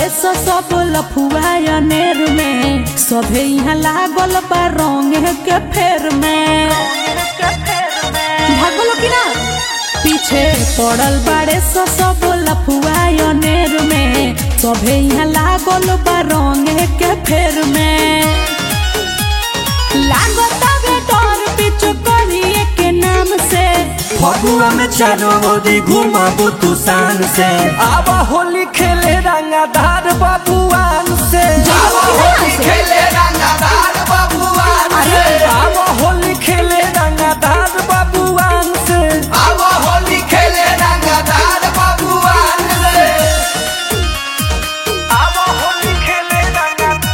बाड़े स सब लफुआ अनेर में सभे यहाँ लागल बा रंग के फेर में भागलो कि ना पीछे पड़ल बाड़े स सब लफुआ अनेर में सभे यहाँ लागल बा रंग के फेर में लागत बे डर पिछु करिए के नाम से फगुआ में चारों ओरी घुमाबू तू शान से आवा होली खेले रंगाधार बबुआन से आवा होली खेले रंगाधार बबुआन से आवा होली खेले रंगाधार बबुआन से आवा होली खेले रंगाधार बबुआन से आवा होली खेले रंगाधार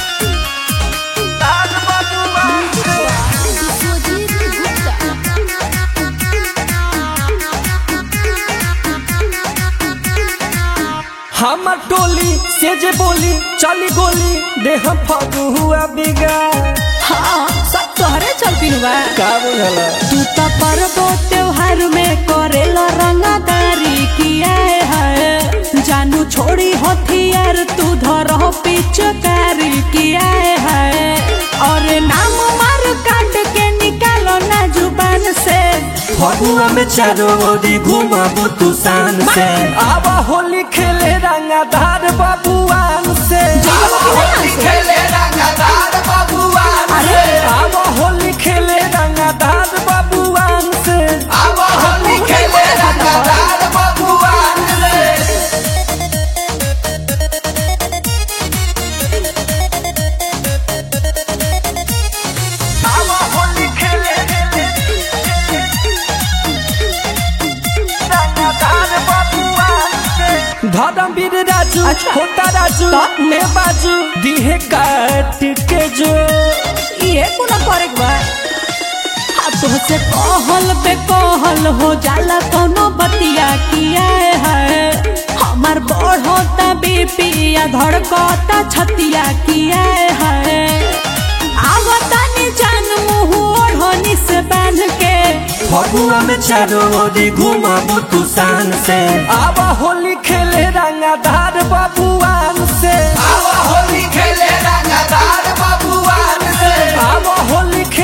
बबुआन से हमर टोली से जे बोली चली गोली देह फगुआ बिगा हाँ सब तोहरे चलती बा का बुझला तू तो पर्वो त्योहार में करेला रंगादारी किया है जानू छोड़ी हथियार तू धर पिचकारी किया है और नाम मार काट के निकालो ना जुबान से फगुआ में चारों ओरी घुमाबू तू शान से आवा होली खेले रंगाधार बबुआन से आवा होली खेले रंगाधार बबुआन से। आवा होली खेले रंगाधार बबुआन से आवा होली खेले रंगाधार बबुआन से आवा होली खेले रंगाधार बबुआन से धर्मवीर राजू अच्छा। होता राजू तो? ने बाजू दिहे काट के जो ये कुना करे बा तुहसे कहल बे कहल हो जाला कोनो बतिया किया है हमार बढ़ोता बीपिया धड़कता छतिया किया है आवता नि जान मुँह ओढ़नी से बांध के फगुआ में चारों ओरी घुमाबू तू शान से आवा होली खेले रंगाधार बबुआन से आवा होली खेले रंगाधार बबुआन से आवा होली